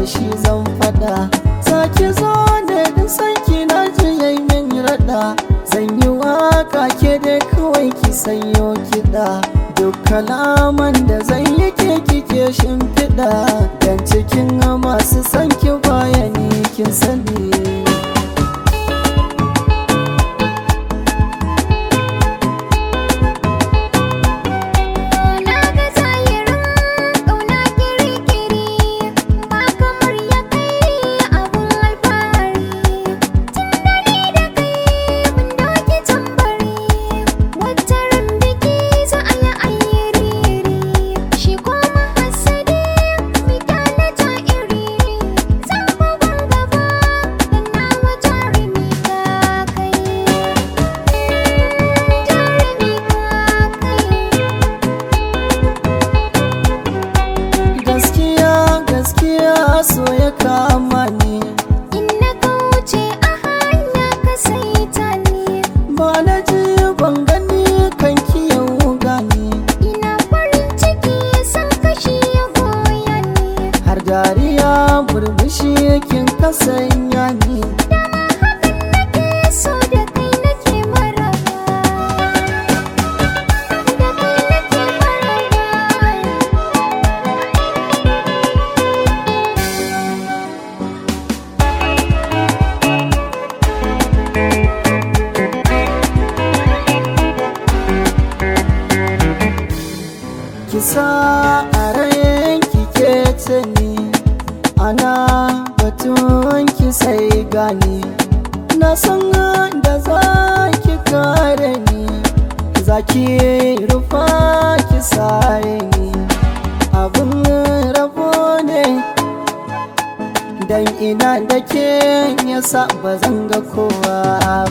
shi zan fada saki zo ne da sanki na ji yayi min rada zan yi waka ke da kawai ki sanyo kiɗa duk kalaman da zan yi ke kike shimfiɗa dan cikin masu sanki bayani kin sani Na ga zahirin ƙauna kiri-kiri ba kamar ya kai abun alfahari Tun da ni da kai mun doki tambari wata ran biki za a yi ayyiri Shi kuma hasadi mu kyale iri Zan bugun gaba dan nawa jarumi ka kai Jarumi ka kai gaskiya gaskiya so ya kama ni In na kauce a hanya ka saita ni ba na ji ban gani kan ki yau gani Ina farin ciki san kashi ya goya ni har dariya burbushi kin kasanya ni Dama hakan nake so da kai nake maraba Da kai nake maraba kisa a rayan kike ce ni ana batun ki sai gani na san da za ki kare ni za ki rufa ki sare ni abin rabo ne dan ina da ke yasa ba zan ga kowa